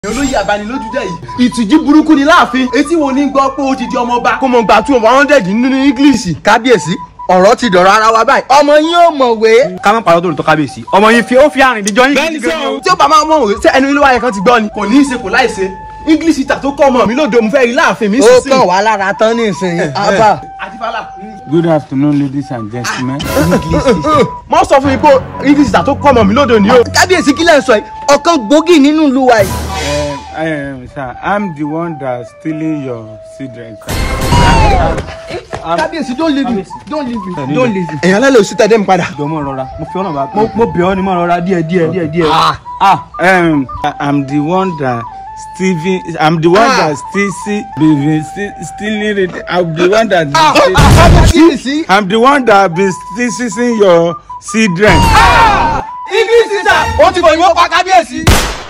olóyè abanilójú jẹ́ yìí ìtìjú burúkú ni láàfin etí wo ní gbọ́ pé ó ti di ọmọ ọba kó mọ gbà two hundred nínú english. kábíyèsí ọ̀rọ̀ ti dọ̀rọ̀ ara wa báyìí ọmọ yín ò mọ̀wé. ká má parọ́ tó lè tọ́ kábíyèsí ọmọ yín fi ó fi àrìn ìdíjọ́ yín bẹ́ẹ̀ni gidi gan ni o. sọ tí ó bá máa mọ̀ òwe ṣé ẹnu ilé wáyé kan ti gbọ́ ni kò ní í ṣe kò láì ṣe english ìta tó kọ́ ọmọ mi lóde mo fẹ́ rí láàfin mi ó sísìn. kàn wá lára tán ní ìsinyìí abba. àdìfálà Good afternoon, ladies and gentlemen. mọ sọ fún mi pé english ìta tó kọ́ ọmọ mi lóde ni o. kábíyèsí kílẹ̀ ń sọ yìí ọ̀kan gbòógì nínú ìlú wa yìí. Uh, um, sir, I'm the one that's stealing your children. Sir. kábíyèsí don't leave me don't leave me don't leave me. èèyàn alẹ́ lè sí tẹ́lẹ̀ mi padà. jọ mọ rọra mo fi ọ̀nà bá mo mo bẹ̀ ọ́ ni mọ rọra díẹ̀ díẹ̀ díẹ̀ díẹ̀. Ah, um, I'm the one that Steven. I'm the one that still see, been still stealing it. I'm the one that. kábíyèsí. I'm the one that been still seeing your children. english ìta ó ti fòyìnbó pa kábíyèsí.